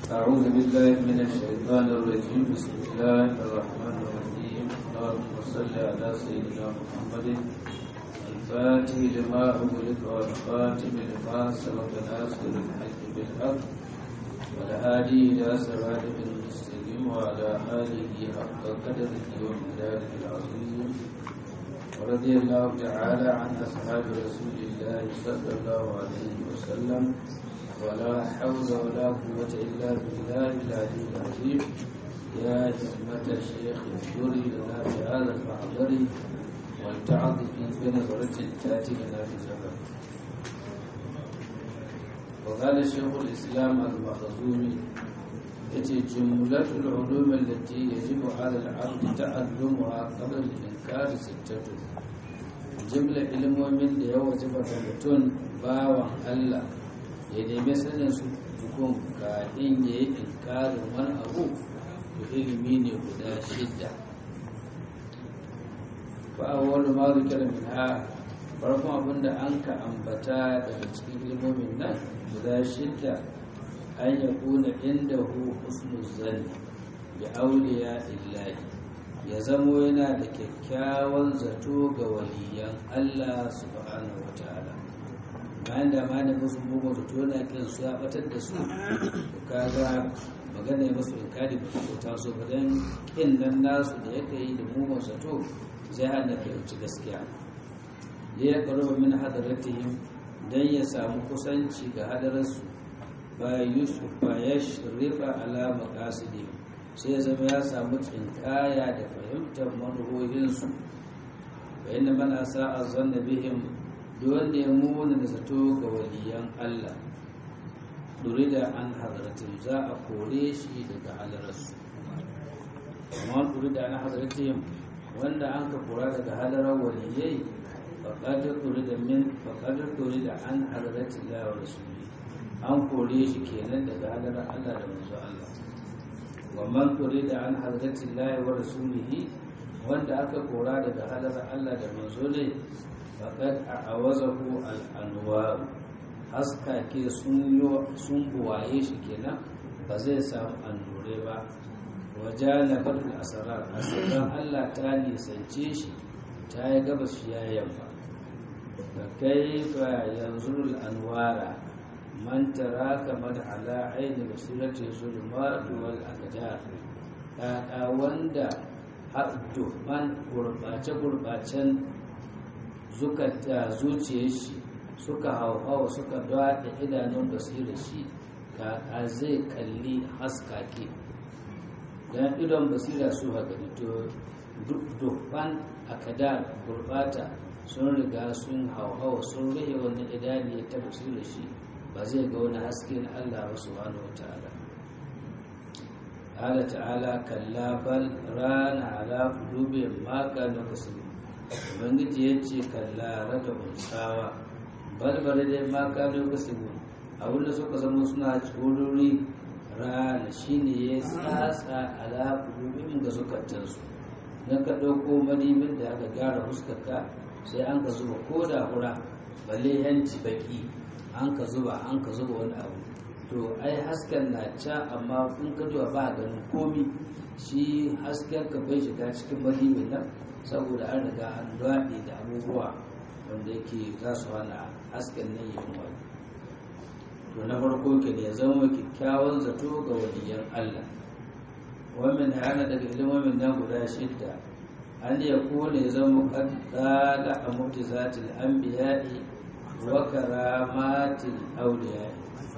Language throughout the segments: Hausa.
أعوذ بالله من الشيطان الرجيم بسم الله الرحمن الرحيم اللهم صل على سيدنا محمد الفاتح لما أغلق والخاتم لما سبق ناصر الحق بالحق والهادي إلى صراطك المستقيم وعلى آله حق قدره ومقداره العظيم ورضي الله تعالى عن أصحاب رسول الله صلى الله عليه وسلم ولا حول ولا قوة إلا بالله العلي العظيم يا همة الشيخ اذكري لنا بهذا المحضر ولتعظ في بنظرة تأتي لنا بزمن وقال شيخ الإسلام المخزومي يتي جملة العلوم التي يجب على العبد تعلمها قبل الإنكار ستة جملة علم من يوجب mutum bawan Allah ya nemi sanin su tukun kafin ya yi inkarin wani abu da ilimi ne guda shidda ba a wani ma zikira min ha farkon abin da an ka ambata daga cikin ilmomin nan guda shidda an ya kuna inda hu husnu zanni bi auliya illahi ya zamo yana da kyakkyawan zato ga waliyan Allah subhanahu wa ta'ala bayan da ma da musu mugun zato na kin su ya batar da su to kaga magana ya musu inkari ba su taso ba dan kin nan nasu da yake yi da mugun zato zai hana ka ci gaskiya ya ya karo min hadaratihim dan ya samu kusanci ga hadararsu ba yusuf ba ya shrifa ala maqasidihim sai ya zama ya samu tsinkaya da fahimtar manuhohinsu bayan da mana sa'a zanna bihim da wanda ya muna da zato ga waliyan Allah duri da an hazaratin za a kore shi daga halararsu amma duri da an hazaratin wanda an ka kora daga halarar waliyai faƙadar duri da min faƙadar duri da an hazaratin lawa rasuli an kore shi kenan daga halarar Allah da manzo Allah wa man duri da an hazaratin lawa wa rasulihi wanda aka kora daga halarar Allah da manzo ne faƙad a awazahu al'anwaru haskake sun buwaye shi kenan ba zai samu annure ba waje na faɗin asarar asarar allah ta nisance shi ta yi gabas shi ya yamma da kai fa yanzu al'anwara man tara kamar ala aini basirati zulma wal akdar ɗaɗa wanda haɗu man gurɓace-gurɓacen zukata zuciyar shi suka hauhawa suka daɗa idanun basira shi kaka zai kalli haskake don idon basira su gani to dukkan akadar gurbata sun riga sun hauhawa sun rihe wani idani ta basira shi ba zai ga wani haske na allah wasu wani wata'ala Allah ta'ala kalla bal rana ala qulubihim ma kanu kasbun ubangiji ya ce kallara da unsawa balbare dai ma kano kasibu abin da suka zama suna tsorori rana shine ya tsatsa ala kulubin ga zukatansu na ka ɗauko madibin da aka gyara fuskarka sai an ka zuba ko da hura balle yanci baki an ka zuba an ka zuba wani abu to ai hasken na ca amma in ka zuwa ba ganin komi shi hasken ka bai shiga cikin madibin nan saboda an riga an daɗe da abubuwa wanda yake za su hana hasken nan yin wani to na farko ke ya zama kyakkyawan zato ga waliyan Allah wannan hana daga ilimin nan guda shidda an ya kone ya zama kaddala a mu'jizatil anbiya'i wa karamatil awliya'i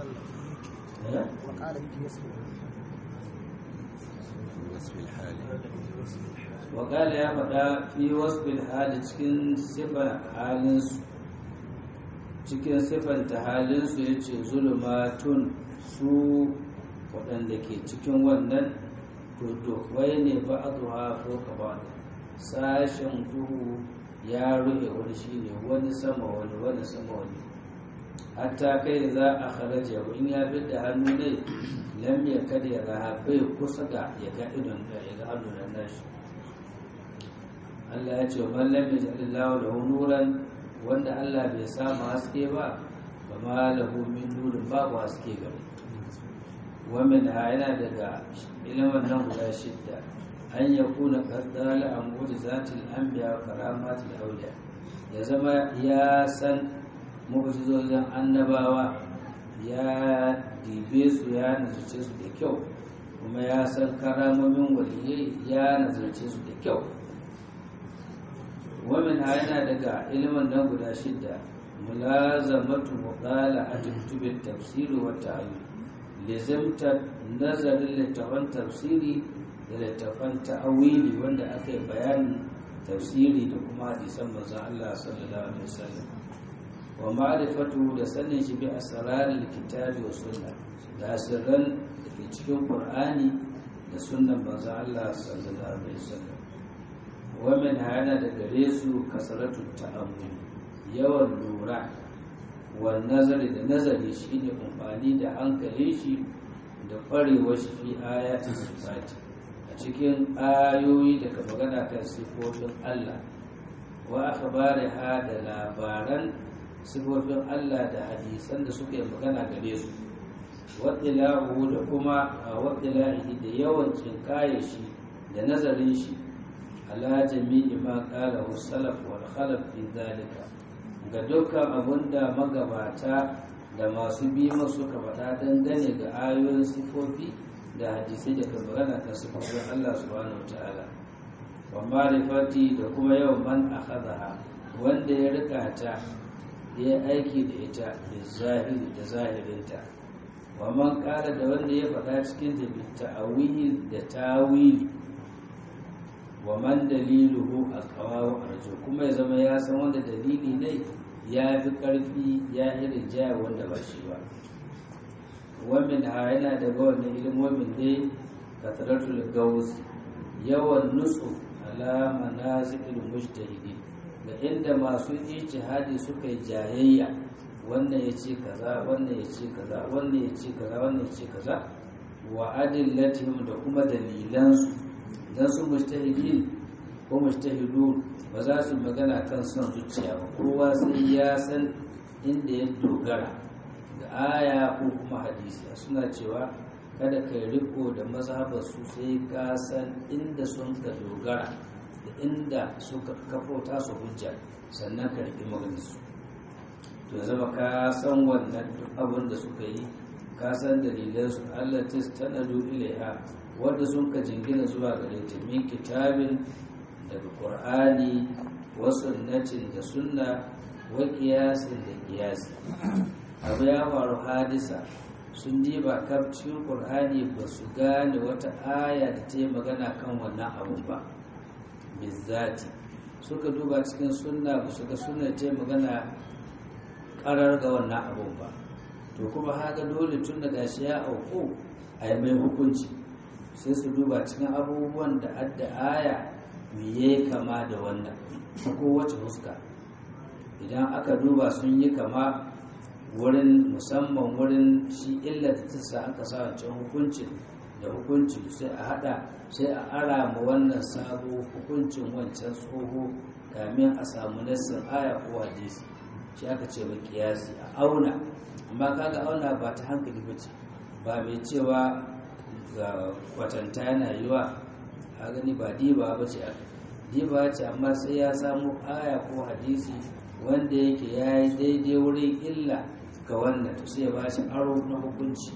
wakala ya faɗa fi wasfil hali cikin sifar halinsu cikin siffanta halinsu ya ce zulumatun su waɗanda ke cikin wannan wai ne ba a zuwa ko ba sashen duhu ya rufe wani shi ne wani sama wani wani sama wani hatta kai za a kharaja in ya bi da hannu ne lam ya kada ya raha bai kusa ga ya ga idon da ya ga hannu da nashi Allah ya ce man lam yaj'alillahu lahu nuran wanda Allah bai samu haske ba ba ma lahu min nurin babu haske gare wamin yana daga ilimin nan guda shidda an ya kuna kaddala a mu'jizatil anbiya wa karamatil awliya ya zama ya san mu'jizozin annabawa ya dibe su ya nazarce su da kyau kuma ya san karamomin waliyai ya nazarce su da kyau wamin yana daga ilimin nan guda shidda mulazamatu muqala a tuntubin tafsiri wa ta'ayyun lizimtar nazarin littafan tafsiri da littafan ta'awili wanda aka yi bayanin tafsiri da kuma hadisan manzon Allah sallallahu alaihi wasallam wa ma'rifatu da sanin shi bi asraril kitabi wa sunna da sirran da ke cikin qur'ani da sunnan manzon Allah sallallahu alaihi wasallam wa min hana da gare su kasaratu ta'ammuli yawan lura wa nazari da nazari shine amfani da hankalin shi da kwarewar shi fi ayatin sifati a cikin ayoyi daga magana kan sifofin Allah wa akhbariha da labaran sifofin Allah da hadisan da suka yi magana gare su waɗilahu da kuma a waɗilahi da yawan cinkaye shi da nazarin shi ala jami'i ma qala salaf wal khalaf fi zalika ga dukkan abunda magabata da masu bi masu ka faɗa dangane ga ayoyin sifofi da hadisai da kan magana kan sifofin Allah subhanahu wataala wa ma'rifati da kuma yawan man akhadha wanda ya rika ta ya aiki da ita da zahiri da zahirinta wa man kara da wanda ya faɗa cikin da ta'awili da tawili wa man daliluhu aqwaw arju kuma ya zama ya san wanda dalili ne ya fi ƙarfi ya irin jaya wanda ba shi ba wamin ha yana da wannan ilimomin dai kasaratul gaus yawan nutsu ala manazilil mujtahidi da inda masu ijtihadi suka yi jayayya wannan ya ce kaza wannan ya ce kaza wannan ya ce kaza wannan ya ce kaza wa adillatihim da kuma dalilansu dan su mujtahidin ko mujtahidun ba za su magana kan son zuciya ba kowa sai ya san inda ya dogara da aya ko kuma hadisi suna cewa kada ka riko da mazhabar su sai ka san inda sun ka dogara da inda suka kafota su hujja sannan ka riƙi maganarsu to zama ka san wannan duk abin da suka yi ka san dalilansu Allah ta tanadu ilaiha wanda sun ka jingina zuwa gare ta min kitabin daga qur'ani wa sunnatin da sunna wa qiyasin da qiyasi abu ya faru hadisa sun diba kaf cikin qur'ani ba su gane wata aya da ta yi magana kan wannan abun ba bizzati suka duba cikin sunna ba su ga sunna ta yi magana karar ga wannan abun ba to kuma haka dole tun da gashi ya auku a yi mai hukunci sai su duba cikin abubuwan da adda aya miye kama da wannan ta kowace fuska idan aka duba sun yi kama wurin musamman wurin shi illa da tasa aka sa wancan hukuncin da hukunci sai a hada sai a ara ma wannan sabo hukuncin wancan tsoho kamin a samu nassin aya ko hadisi shi aka ce ba kiyasi a auna amma kaga auna ba ta hankali ba ce ba mai cewa ga kwatanta yana yiwa a gani ba diba ba ce diba ce amma sai ya samu aya ko hadisi wanda yake ya yi daidai wurin illa ga wannan to sai ya ba shi aro na hukunci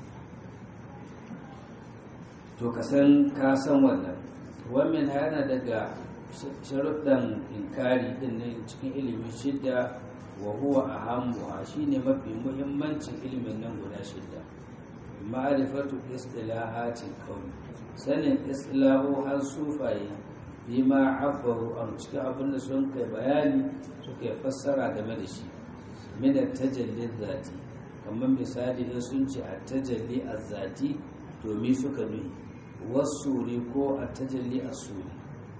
to ka san ka san wannan wannan yana daga sharuɗan inkari din ne cikin ilimin shidda wa huwa ahammuha shine mafi muhimmancin ilimin nan guda shidda ma'rifatu istilahatil qawl sanin istilahu har sufaye bima abbaru an cikin abin da sun kai bayani suka yi fassara game da shi min tajalli zati kamar misali in sun ce a tajalli zati to mi suka nuhi wasuri ko a tajalli asuri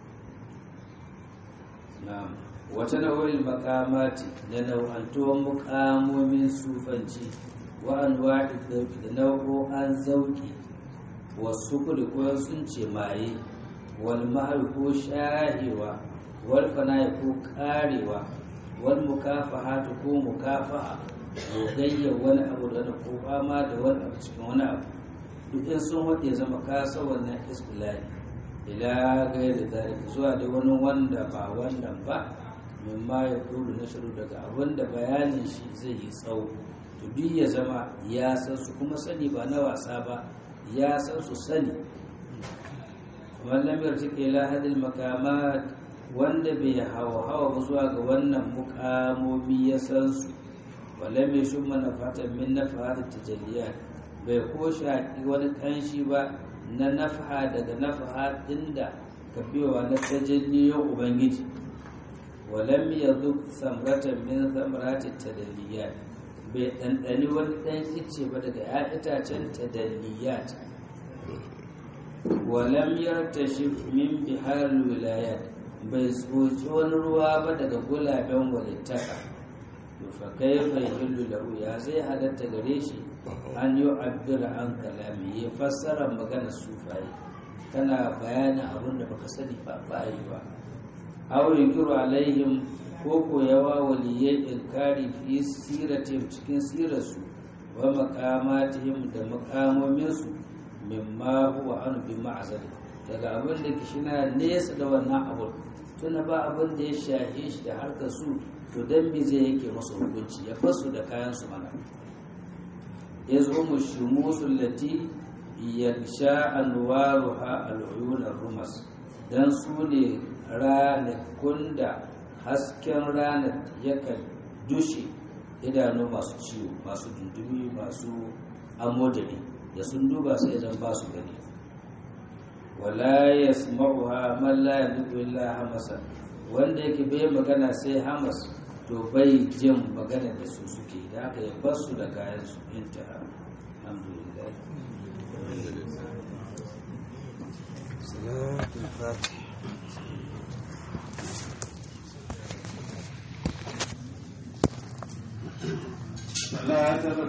na'am wata nau'in makamati da nau'antuwan mukamomin sufanci wa anwa'i da nau'o'an zauki wasu kudu ko sun ce maye wal mahal ko shahewa wal fana'i ko karewa wal mukafahatu ko mukafa'a gogayya wani abu da ko fama da wani abu cikin wani abu duk in sun waɗe zama kasa wannan isbilani ila gairi zalika zuwa da wani wanda ba wannan ba mimma ya kulu na shiru daga abin da bayanin shi zai yi tsawo to duk ya zama ya san su kuma sani ba na wasa ba ya san su sani wannan yarda ke lahadin makamat wanda bai hawa hawa ba zuwa ga wannan mukamomi ya san su wala mai shi mana fatan min na fahimtar tajalliyar bai ko shaƙi wani ƙanshi ba na nafaha daga nafaha inda ka biyowa na tajalliyon ubangiji walam ya duk samratan min samratin tadalliyat bai ɗanɗani wani ɗan ice ba daga ya itacen tadalliyat walam yartashi min bihar wilayat bai tsoci wani ruwa ba daga gulaben walittaka fa kaifa yahillu lahu ya zai halatta gare shi an yi abbira an kalami ya fassara magana sufaye kana bayanin abin da baka sani ba bayi ba aw yukiru alaihim ko ko yawa waliyai inkari fi siratim cikin sirarsu wa maqamatihim da maqamominsu mimma huwa an bi ma'zali daga abin da kishina nesa da wannan abun tuna ba abin da ya shahe shi da harkar su to dan me zai yake masu hukunci ya fasu da kayan su mana yazhumu shumusul lati yaksha anwaruha al'uyun rumas dan su ne ranakun da hasken ranar yakan dushe idanu masu ciwo masu dundumi masu amodari da sun duba sai idan ba su gani wala yasma'uha man la yadullu illa hamasa wanda yake bai magana sai hamas to bai jin magana da su suke da aka yi basu da kayan su intaha alhamdulillah salatul fatih Allah ya